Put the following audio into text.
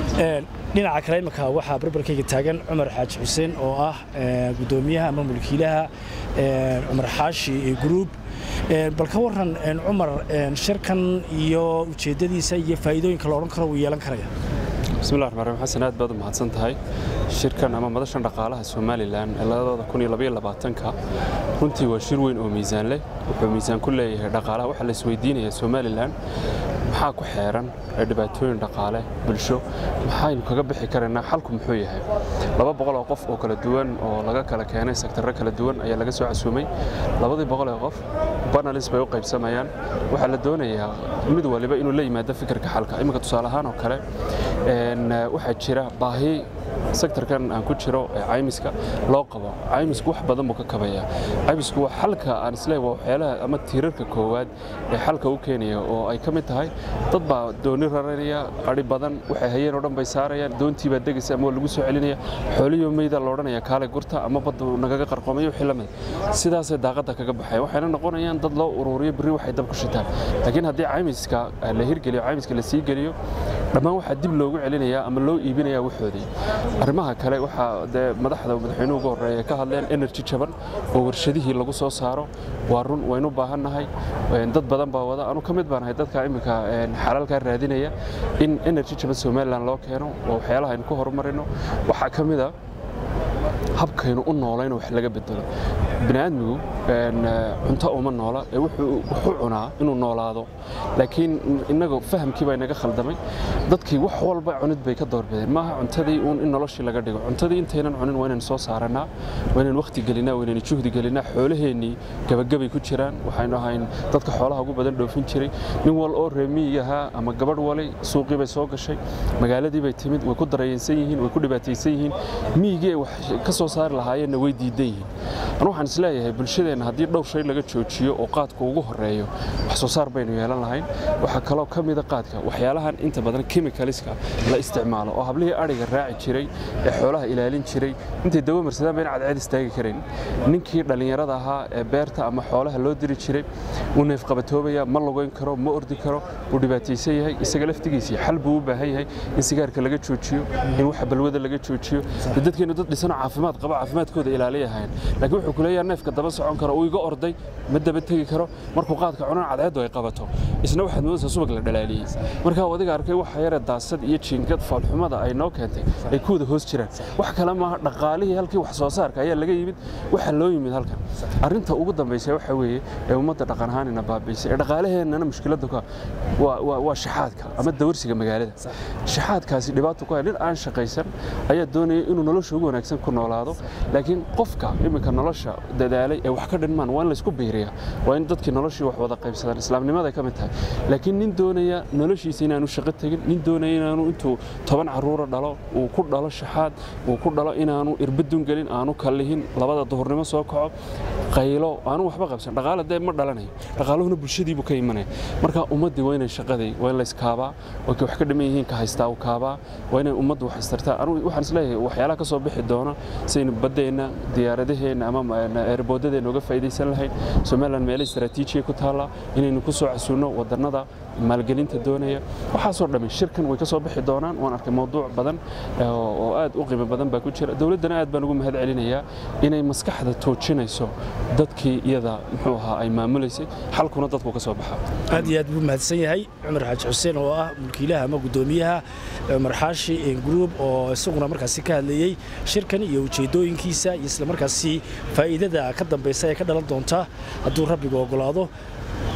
dhinaca kale imika waxaa barbarkayga taagan cumar xaaji xuseen oo ah gudoomiyaha ama mulkiilaha cumar xaashi gruub bal ka waran cumar shirkan iyo ujeeddadiisa iyo faa'iidooyinka la odhan karo wuu yeelan karaya bismillahi raxmaan raxiim xasan aad baad u mahadsan tahay shirkan ama madashan dhaqaalaha somalilan ee labada kun iyo labaiyo labaatanka runtii waa shir weyn oo miisaan leh wuxuu miisaan ku leeyahay dhaqaalaha waxaa la isweydiinaya somalilan maxaa ku xeeran ee dhibaatooyin dhaqaale bulsho maxaynu kaga bixi karaynaa xalku muxuu yahay laba boqol oo qof oo kala duwan oo laga kala keenay sektarro kala duwan ayaa laga soo casuumay labadii boqol ee qof banalis bay u qaybsamayaan waxaa la doonayaa mid waliba inuu la yimaado fikirka xalka iminka tusaale ahaan oo kale waxaa jira baahi sektarkan aan ku jiro ee caymiska loo qabo caymisku wax badan buu ka kabayaa caymisku waa xalka aan isleeyahay waa waxyaalaha ama tiirarka koowaad ee xalka u keenaya oo ay ka mid tahay dad baa dooni raranaya qari badan waxay hayeen oo dhan bay saarayaan doontii baa degaysa ama waa lagu soo celinaya xooliyo meyda la odhanaya kaale gurta ama badda nagaga qarqoomayo wixii la mid sidaasay daaqadda kaga baxaya waxayna noqonayaan dad loo ururiyo berri waxay dab ku shitaan laakiin haddii caymiska la hirgeliyo caymiska la sii geliyo dhammaan waxaa dib loogu celinayaa ama loo iibinayaa waxoodii arrimaha kale waxaa dee madaxda madaxweynuhu ugu horreeya ka hadleen energy jaban oo warshadihii lagu soo saaro waa run waynu baahannahay dad badan baa wada anu ka mid baan ahay dadka iminka xalaalkaa raadinaya in energy jaban somalilan loo keeno waa waxyaalaha aynu ku horumarino waxaa ka mid a habkaynu u noolayno wax laga bedelo bini'aadmigu cunto uma noola ee wuxuu cunaa inuu noolaado laakiin innaga fahamkii baa inaga khaldamay dadkii wax walba cunid bay ka doorbideen maaha cuntadii uun in noloshii laga dhigo cuntadii intaynan cunin waa inaynu soo saarannaa waa inaynu wakhti gelinaa waa inaynu juhdi gelinaa xoolaheennii gabagabay ku jiraan waxaynu ahayn dadka xoolaha ugu badan dhoofin jiray nin wal oo reemiyi ahaa ama gabadh walay suuqii bay soo gashay magaaladii bay timid way ku darayeensan yihiin way ku dhibaataysan yihiin miyigii ay wax ka soo saari lahaayeenna way diidan yihiin anu waxaan isleeyahay bulshadeenna haddii dhowr shay laga joojiyo oo qaadku ugu horeeyo wax soo saar baynu yeelan lahayn waxaa kaloo ka mida qaadka waxyaalahan inta badan chemicalska la isticmaalo oo hablihii adhiga raaci jiray ee xoolaha ilaalin jiray intay dawo marsadaan bayna cadceed istaagi karayn ninkii dhallinyarada ahaa ee beerta ama xoolaha loo diri jiray wuu neefqabatoobaya ma lugayn karo ma ordi karo wuu dhibaataysan yahay isaga laftigiisii xal buu u baahan yahay in sigaarka laga joojiyo in waxa balwada laga joojiyo dadkeenu dad dhisano caafimaad qaba caafimaadkooda ilaaliyahayn laakiin wuxuu ku leeyahay neefka daba socon karo uu iga orday ma daba tegi karo markuu qaadka cunan cadceeddu ay qabato isna waxaad moodaysaa subag la dhalaaliyey markaa adiga arkay waxa yare daasad iyo jiingad foolxumada ay noo keentay ay ku wada hoos jiraan wax kale maaha dhaqaalihii halkii wax soo saarka ayaa laga yimid waxa loo yimid halkan arrinta ugu dambaysa waxa weeye ee ummadda dhaqan ahaanina baabiisay ee dhaqaalaheennana mushkiladda ku waa shaxaadka ama dawarsiga magaalada shaxaadkaasi dhibaato ku hay nin aan shaqaysan ayaa doonaya inuu nolosha ugu wanaagsan ku noolaado laakiin qofka iminka nolosha dadaalay ee wax ka dhinmaan waa in laysku biiriyaa waa in dadkii noloshii wax wada qaybsadaan islaamnimaday ka mid tahay laakiin nin doonaya noloshiisa inaanu shaqo tegin nin doonaya inaanu intuu toban caruura dhalo uu ku dhalo shaxaad uu ku dhalo inaanu irbadun gelin aanu kallihin labada duhurnimo soo kaco qaylo aanu waxba qabsan dhaqaale dee ma dhalanayo dhaqaaluhuna bulshadiibuu ka imanaya marka ummaddii waa inay shaqadii waa in layskaabaa oo kay wax ka dhiman yihiin ka haystaa u kaabaa waa inay ummaddu wax haystartaa anugu waxaan isleeyahay waxyaalaha ka soo bixi doona sidaynu baddeenna diyaaradaheenna ama eerboodadeenna uga faa'iidaysan lahayn somaliland meelo istaraatiijiya ku taalla inaynu ku soo casuunno wadannada maalgelinta doonaya waxaasoo dhammi shirkan way ka soo bixi doonaan waan arkay mawduuc badan oo aad u qiimo badan baa ku jira dowladdana aad baan ugu mahad celinayaa inay maskaxda toojinayso dadkii iyada muxuu ahaa ay maamulaysay xalkuna dadku ka soo baxa aad iyo aad buu mahadsan yahay cumar xaaji xuseen oo ah mulkiilaha ama guddoomiyaha cumar xaashi group oo isaguna markaasi ka hadlayey shirkan iyo ujeeddooyinkiisa iyo isla markaasi faa'iidada ka dambaysa ee ka dhalan doonta hadduu rabbigu oggolaado